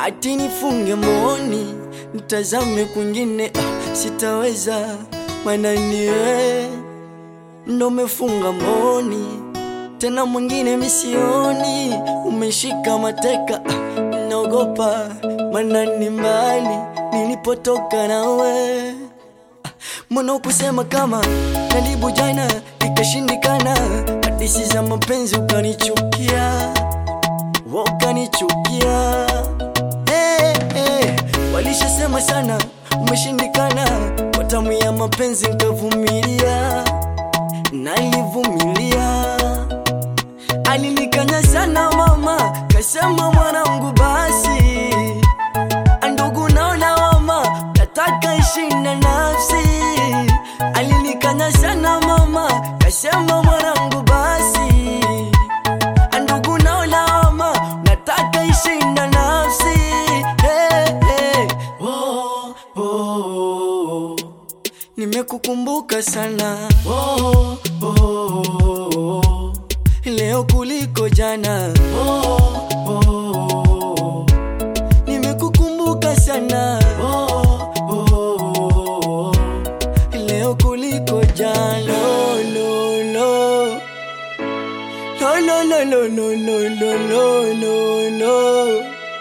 ati nifunge mboni nitazame kwingine, ah, sitaweza maana niwe ndo umefunga mboni tena mwingine misioni, umeshika mateka, ah, naogopa maana ni mbali nilipotoka nawe Mbona kusema kama karibu jana ikashindikana, hadisi za mapenzi ukanichukia, wewe ukanichukia. Hey, hey, walishasema sana umeshindikana, kwa tamu ya mapenzi nikavumilia, nalivumilia. Alinikanya sana mama, kasema mwanangu, basi ndugu naona mama, nataka ishi na nafsi. Alinikanya sana mama, kasema mwanangu, basi ndugu naona mama, nataka ishi na nafsi. Hey, hey. Oh, oh, oh. Nimekukumbuka sana oh, oh, oh. Leo kuliko jana oh, oh, oh. Nimekukumbuka sana oh, oh, oh. Leo kuliko jana lo, lo, lo. Lo, lo, lo, lo, lo, lo, lo, lo, lo, lo.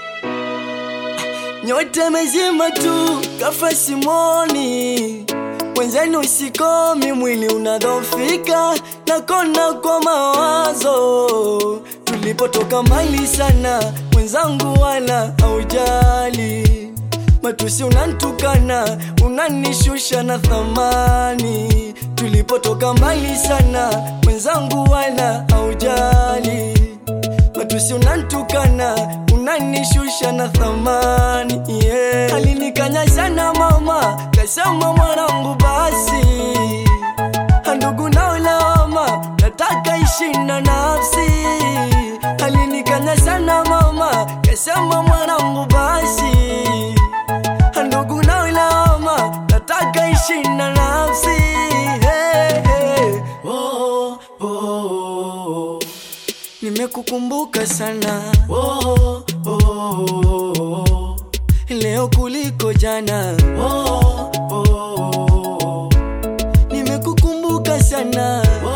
Nyote mezima tu kafa simoni Wenzenu sikomi, mwili unadhofika, nakona kwa mawazo. Tulipotoka mbali sana, mwenzangu wala haujali. Matusi unantukana, unanishusha na thamani. Tulipotoka mbali sana, mwenzangu wala haujali. Matusi unantukana, unanishusha na thamani yeah. Alinikanya sana mama, kasema mwanangu, basi ndugu naolawama, nataka ishi na nafsi. Alinikanya sana mama, kasema mwanangu, basi ndugu naolawama, nataka ishi na nafsi hey, hey. Oh, oh, oh. Nimekukumbuka sana oh, oh, oh. Leo kuliko jana oh, oh, oh. Nimekukumbuka sana oh,